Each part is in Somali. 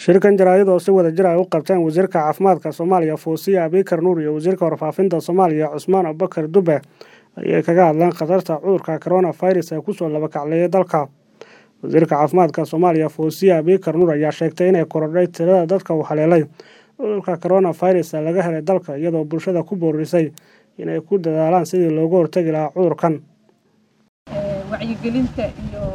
shirkan jaraa'id oo si wada jir ay u qabteen wasiirka caafimaadka soomaaliya fuusiya abikar nuur iyo wasiirka warfaafinta soomaaliya cusmaan abubakar dube ayay kaga hadleen khatarta cudurka coronavirus ee kusoo labakacleeyay dalka wasiirka caafimaadka soomaaliya fuusiya abikar nuur ayaa sheegtay inay korodhay tirada dadka uu haleelay cudurka coronavirus laga helay dalka iyadoo bulshada ku boorisay inay ku dadaalaan sidii looga hortegi lahaa cudurkan wacyigelinta iyo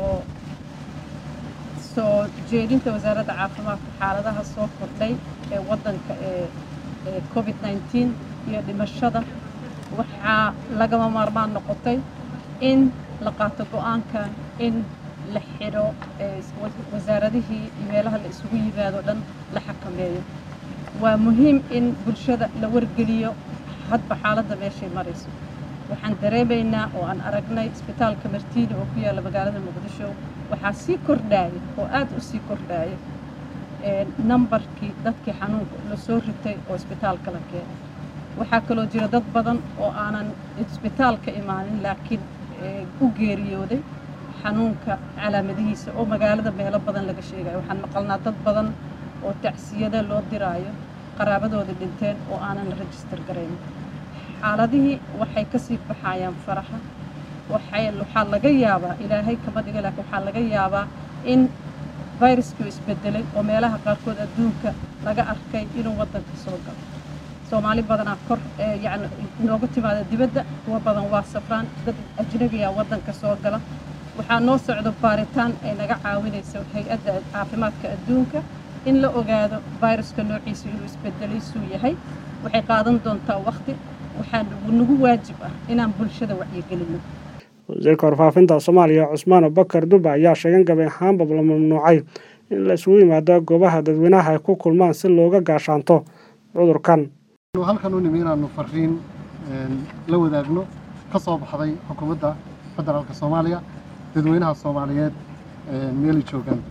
soo jeedinta wasaaradda caafimaadka xaaladaha soo kordhay ee waddanka ee covid nneteen iyo dhimashada waxaa lagama maarmaan noqotay in la qaato go-aankan in la xidho wasaaradihii iyo meelaha la isugu yimaado dhan la xakameeyo waa muhiim in bulshada la wargeliyo hadba xaaladda meeshay marayso waxaan dareemaynaa oo aan aragnay isbitaalka martiini oo ku yaalla magaalada muqdisho waxaa sii kordhaaya oo aad u sii kordhaaya nambarkii dadkii xanuunka la soo ritay oo isbitaalka la keenay waxaa kaloo jira dad badan oo aanan isbitaalka imaanin laakiin u geeriyooday xanuunka calaamadihiisa oo magaalada meelo badan laga sheegayo waxaan maqalnaa dad badan oo tacsiyada loo diraayo qaraabadooda dhinteen oo aanan la rajistar garayn xaaladihii waxay ka sii baxayaan faraxa waxaa laga yaabaa ilaahay kama dhiga laakiin waxaa laga yaabaa in viruskii isbedelay oo meelaha qaarkood adduunka laga arkay inuu waddanka soo galo soomaali badanaa kor yani nooga timaada dibadda kuwa badan waa safraan dad ajnabiya waddanka soo gala waxaa noo socdo baaritaan ay naga caawinayso hay-adda caafimaadka adduunka in la ogaado viruska noociisa inuu isbedelaysuu yahay waxay qaadan doontaa waqti waxaa nagu waajib ah inaan bulshada wacyigelinno wasiirka warfaafinta soomaaliya cusmaan abubakar dube ayaa sheegan gabay ahaanba la mamnuucay in la isugu yimaado goobaha dadweynaha ay ku kulmaan si looga gaashaanto cudurkan halkan u nimi inaanu fariin la wadaagno ka soo baxday xukuumadda federaalka soomaaliya dadweynaha soomaaliyeed meelay joogaan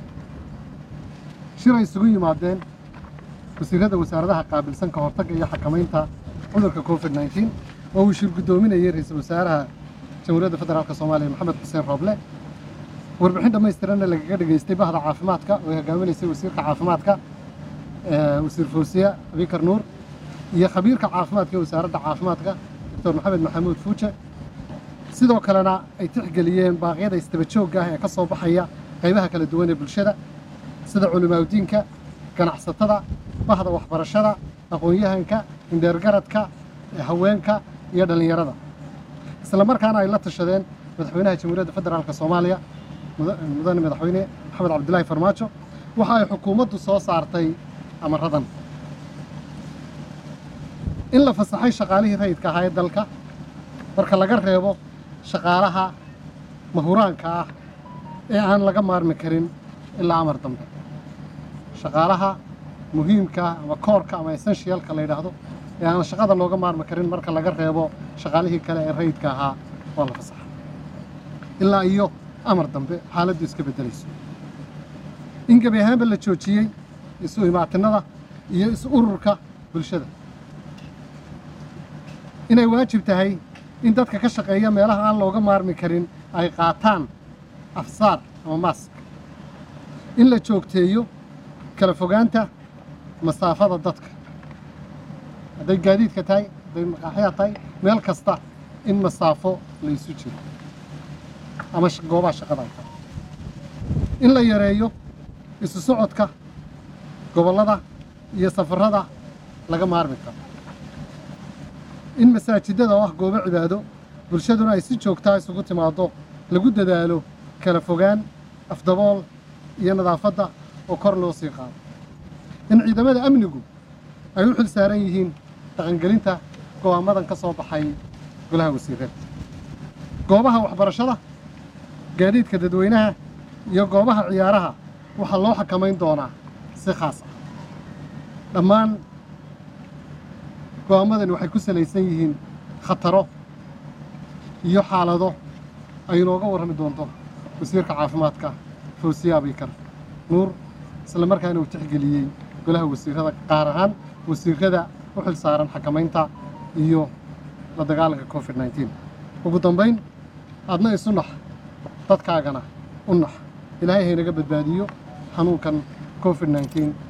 shir ay isugu yimaadeen wasiirada wasaaradaha qaabilsan ka hortagga iyo xakamaynta cudurka covid nneteen oo uu shir guddoominayay ra-iisul wasaaraha jamhuuriyadda federaalk soomaaliya maxamed xuseen rooble warbixin dhammaystiranna lagaga dhegaystay bahda caafimaadka oo ay hogaaminaysay wasiirka caafimaadka wasiir fawsiya abikar nuur iyo khabiirka caafimaadka ee wasaaradda caafimaadka doctor maxamed maxamuud fuuje sidoo kalena ay tixgeliyeen baaqyada istaba joogga ah ee ka soo baxaya qaybaha kala duwan ee bulshada sida culimaawdiinka ganacsatada bahda waxbarashada aqoon-yahanka indheergaradka haweenka iyo dhallinyarada isla markaana ay la tashadeen madaxweynaha jamhuuriyadda federaalk soomaaliya mudane madaxweyne maxamed cabdilaahi farmaajo waxa ay xukuumaddu soo saartay amaradan in la fasaxay shaqaalihii rayidka ahaa ee dalka marka laga reebo shaqaalaha mahuraanka ah ee aan laga maarmi karin ilaa amar dambe shaqaalaha muhiimka ama koorka ama essentialka la yidhaahdo ee aan shaqada looga maarmi karin marka laga reebo shaqaalihii kale ee rayidka ahaa waa la fasaxa ilaa iyo amar dambe xaaladdu iska beddelayso in gebi ahaanba la joojiyey isu imaatinada iyo is ururka bulshada inay waajib tahay in dadka ka shaqeeya meelaha aan looga maarmi karin ay qaataan afsaar ama maask in la joogteeyo kala fogaanta masaafada dadka hadday gaadiidka tahay hadday maqaaxya tahay meel kasta in masaafo la isu jiro ama goobaha shaqada ay tahay in la yareeyo isu socodka gobollada iyo safarrada laga maarmi karo in masaajidada oo ah goobo cibaado bulshaduna ay si joogtaa isugu timaaddo lagu dadaalo kala fogaan afdabool iyo nadaafadda oo kor loo sii qaado in ciidamada amnigu ay u xil saaran yihiin dhaqangelinta go'aamadan ka soo baxay golaha wasiirada goobaha waxbarashada gaadiidka dadweynaha iyo goobaha ciyaaraha waxaa loo xakamayn doonaa si khaas ah dhammaan go'aamadani waxay ku salaysan yihiin khataro iyo xaalado ay inooga warrami doonto wasiirka caafimaadka fawsiya abikar nuur isla markaana uu tixgeliyey golaha wasiirada qaar ahaan wasiirada u xil saaran xakamaynta iyo la dagaalanka covid nneteen ugu dambayn adna isu nax dadkaagana u nax ilaahay haynaga badbaadiyo xanuunkan covid nneteen